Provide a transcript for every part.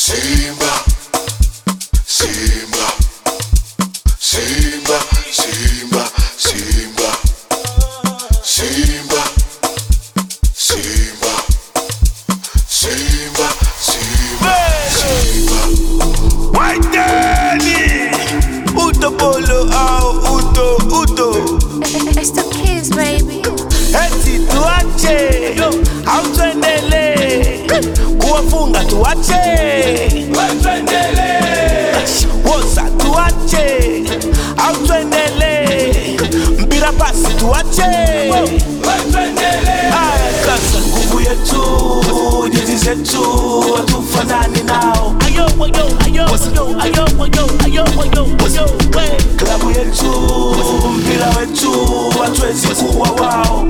Simba, Simba, Simba, Simba, Simba, Simba, Simba, Simba, Simba, Simba. Waiteni Uto polo au uto uto It's the kids, baby. Eti tuache au tuendelee kuwafunga tuache wosa tuache au tuendelee mpira pasi tuache Aya, sasa nguvu yetu jezi zetu hatufanani nao klabu yetu mpira wetu hatuwezi kuwa wao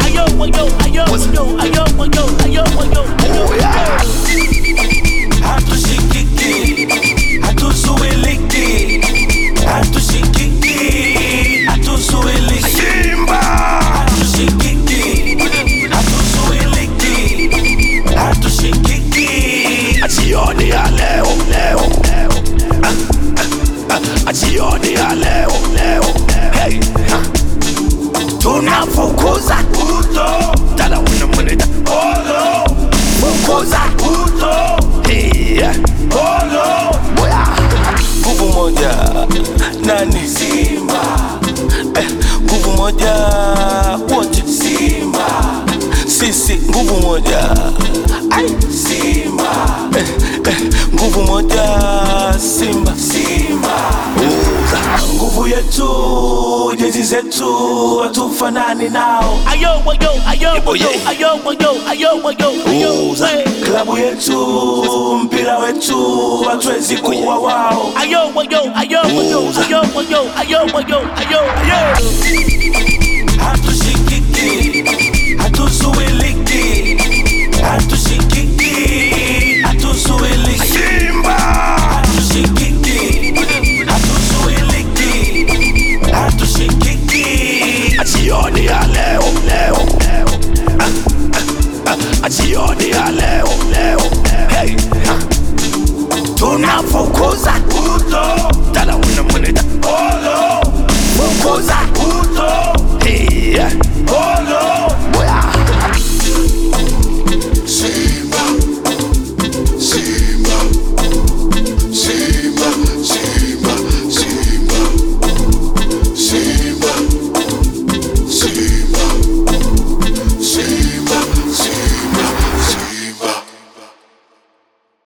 hatushikiki hatuzuiliki hatushikiki hatuzuiliki hatushikiki hatuzuiliki hatushikiki jioni ya leo leo Ah, ah, ah, jioni ya leo leo hey ah. tunafukuza uto tala unamweleta olo fukuza uto yeah. olo boya nguvu moja nani simba eh, nguvu moja wote simba sisi nguvu moja ai simba eh, eh, nguvu moja simba simba Uza. nguvu yetu jezi zetu hatufanani nao Uza. klabu yetu mpira wetu hatuwezi kuwa wao hatushikiki hatuzuiliki hatu